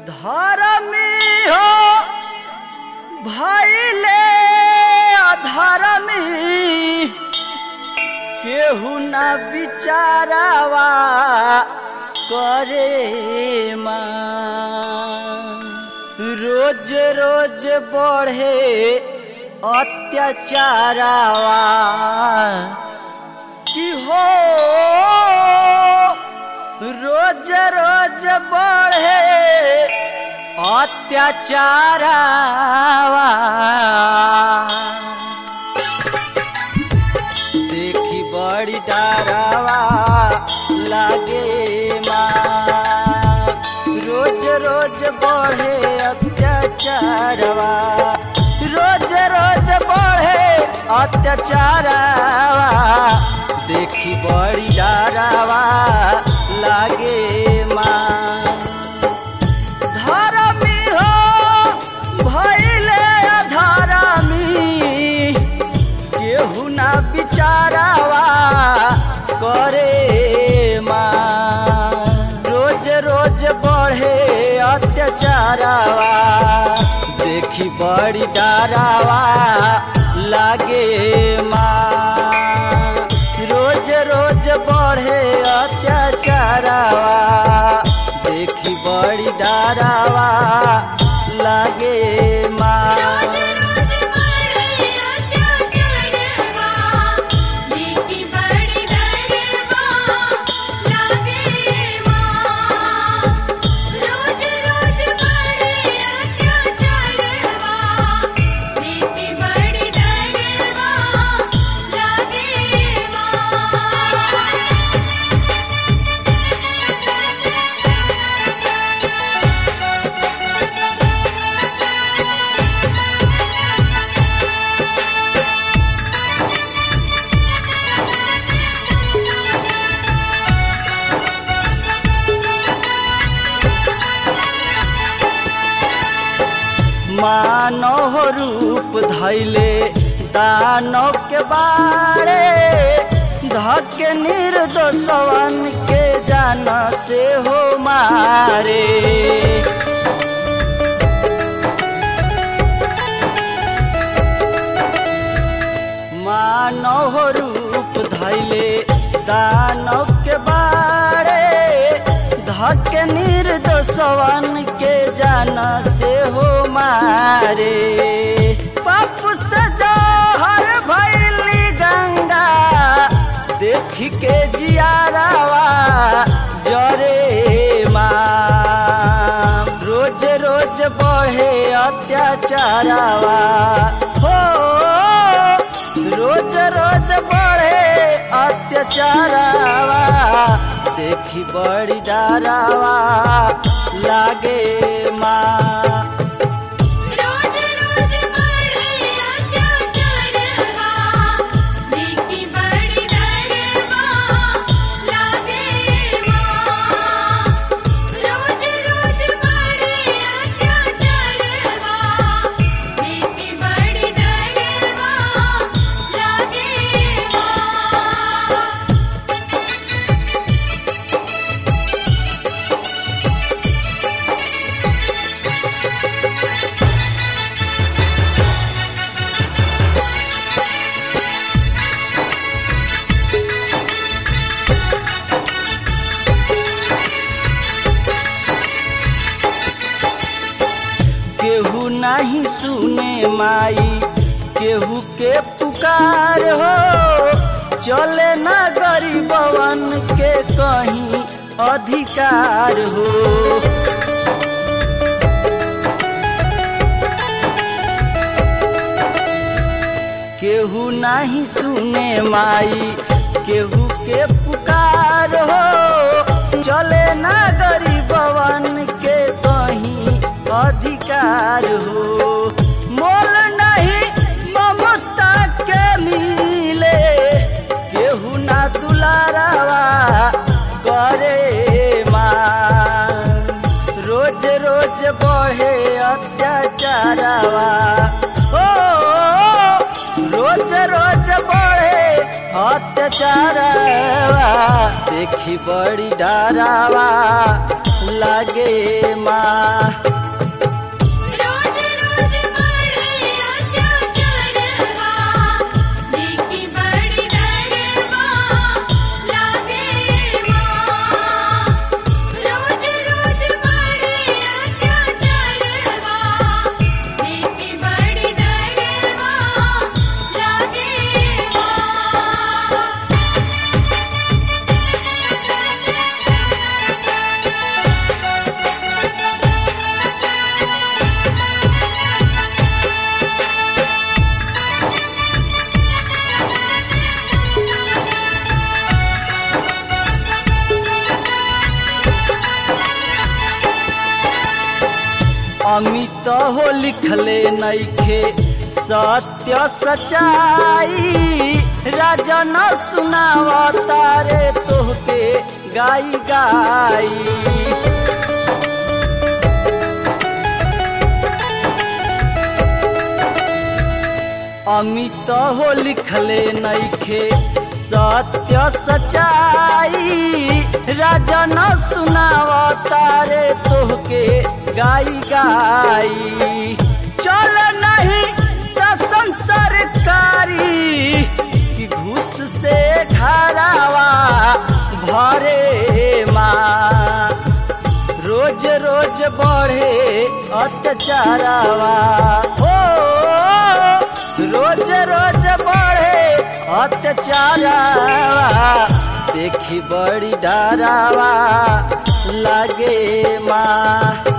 धर्मी हो भैले अधर्मी केहू न बिचारावा करे माँ रोज रोज बढ़े अत्याचारावा कि हो रोज रोज बढ़े अत्याचारावा देखी बड़ी डरावा लागे माँ रोज रोज बढ़े अत्याचारवा रोज रोज बढ़े अत्याचारवा देखी बड़ी डरावा लागे माँ धर्मी हो भैले अधर्मी केहू ना बिचारावा करे माँ रोज रोज बढ़े अत्याचारावा देखी बड़ी डरावा लागे माँ रोज रोज बढ़े अत्याचारावा देखी बड़ी डरावा लागे माँ रोज रोज बढ़े अत्याचारवा देखी बड़ी डरवा लागे माँ रोज रोज बढ़े अत्याचारवा देखी बड़ी डरवा लागे माँ मानव रूप धैले दानव के बारे धके निर्दोषवन के जान से हो मारे मानव रूप धैले दानव के बारे धके निर्दोषवन के जान से हो मारे पाप से जहर भैली गंगा देख के जियारावा जरे माँ रोज रोज बढ़े अत्याचारावा हो रोज रोज बढ़े अत्याचारावा देखी बड़ी डरावा लागे माँ रोज रोज बढ़े अत्याचारवा देखी बड़ी डरवा लागे माँ रोज रोज बढ़े अत्याचारवा देखी बड़ी डरवा लागे माँ केहू नहीं सुने माई केहू के पुकार हो चले ना गरीबवन के कहीं अधिकार हो केहू नहीं सुने माई केहू के पुकार हो चले ना गरीबवन के कहीं अधिकार हो मोल नहीं ममता के मिले केहू ना दुलारावा करे माँ रोज रोज बढ़े अत्याचारावा ओ रोज रोज बढ़े अत्याचारावा देखी बड़ी डरावा लागे माँ हो लिखले नइखे सत्य सचाई राजा न सुनावता रे तोहके गाई गाई अमित हो लिखले नइखे सत्य सचाई राजा न सुनावता रे तोहके गाई गाई चल नहीं शासन सरकारी कि घूस से घरावा भरे माँ रोज रोज बढ़े अत्याचारवा हो रोज रोज बढ़े अत्याचारवा देखी बड़ी डरावा लागे माँ